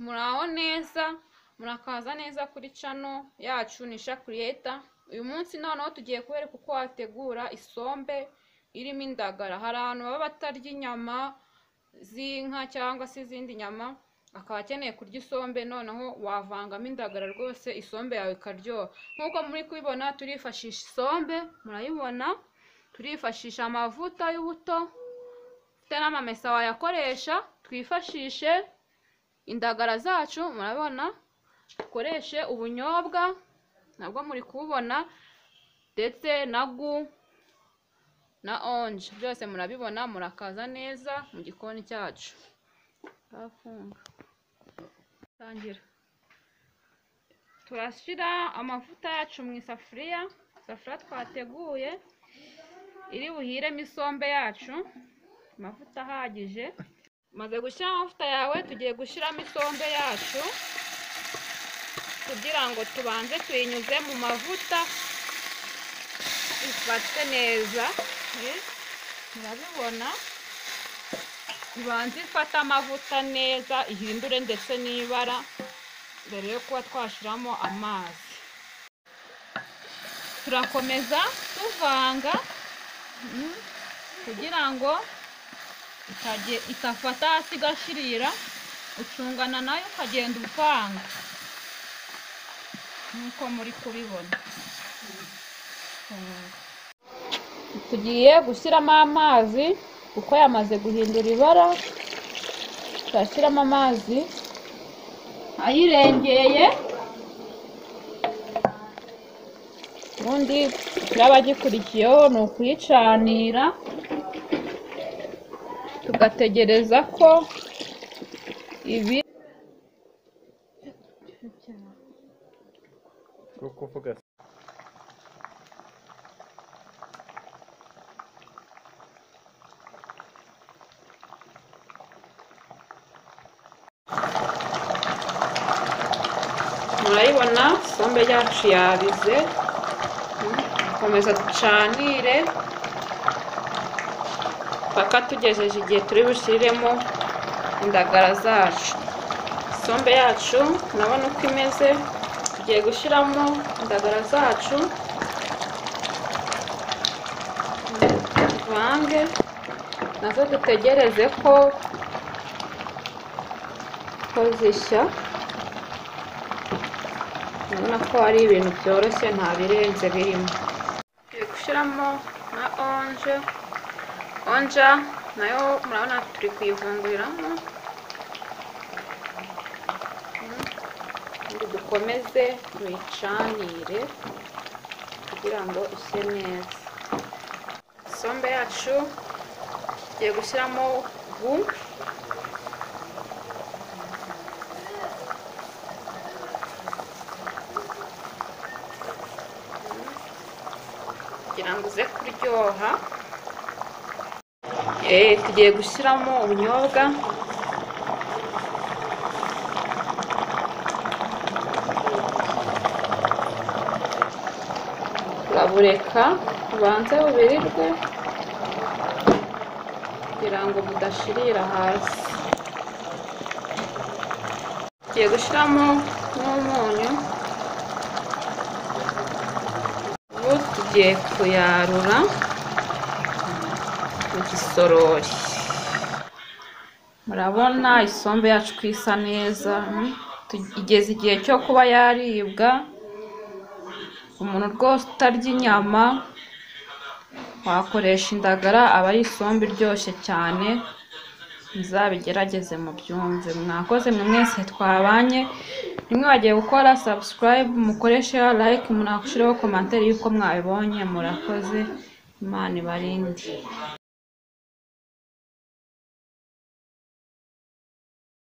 muraho neza murakaza neza kuri cano yacu nisha kiriyeta uyu munsi noneho tugiye kubereka uko wategura isombe irimo indagara hari abantu baba batarya inyama z'inka cyangwa se izindi nyama akaba akeneye kurya isombe noneho wavangamo indagara rwose isombe yawe ikaryoha nk'uko muri kubibona turifashisha isombe murayibona turifashisha amavuta y'ubuto ufite n'amamesa wayakoresha twifashishe indagara zacu murabona dukoreshe ubunyobwa nabwo muri kububona ndetse na gu na onje byose murabibona murakaza neza mu gikoni cyacu turafunga tangira turashyira amavuta yacu mu isafuriya isafuriya twateguye iri buhiremo isombe yacu amavuta ahagije umaze gushyiramo amavuta yawe tugiye gushyiramo isombe yacu kugira ngo tubanze tuyinyuze mu mavuta ifate neza murabibona ibanza ifate amavuta neza ihindure ndetse n'ibara mbere yo kuba twashyiramo amazi turakomeza tuvanga kugira ngo itafata hasi igashirira ucungana nayo ukagenda upanga nk'uko muri kubibona tugiye gushyiramo amazi kuko yamaze guhindura ibara turashyiramo amazi ayirengeye ubundi n'abagikurikiyeho ni ukuyicanira tugategereza ko ibi kuvuga murayibona sombe yacu yabize dukomeza ducanire paka tugejeje igihe turi bushyiriremo indagara zacu sombe yacu urabona uko imeze tugiye gushyiramo indagara zacu tuvange nazo dutegereze ko ko zishya urabona ko ari ibintu byoroshye nta birenze birimo turi gushyiramo na onje onja nayo murabona turi kuyifunguriramo ubundi dukomeze tuyicanire kugira ngo ishye neza isombe yacu tugiye gushyiramo gu kugira ngo uze kuryoha Eh, tugiye gushyiramo ubunyobwa turabureka bubanze bubirirwe kugira ngo budashirira hasi tugiye gushyiramo n'umunyu ubu tugiye kuyarura mu gisorori murabona isombe yacu ko isa neza mm. Tu- igeze igihe cyo kuba yaribwa umuntu rwose utarya inyama wakoresha indagara aba ari isombe iryoshye cyane muzabigerageze mubyumve mwakoze mwe mwese twabanye nimwe bagiye gukora subscribe mukoreshe like munashireho komantere y'uko mwabibonye murakoze imana ibarinde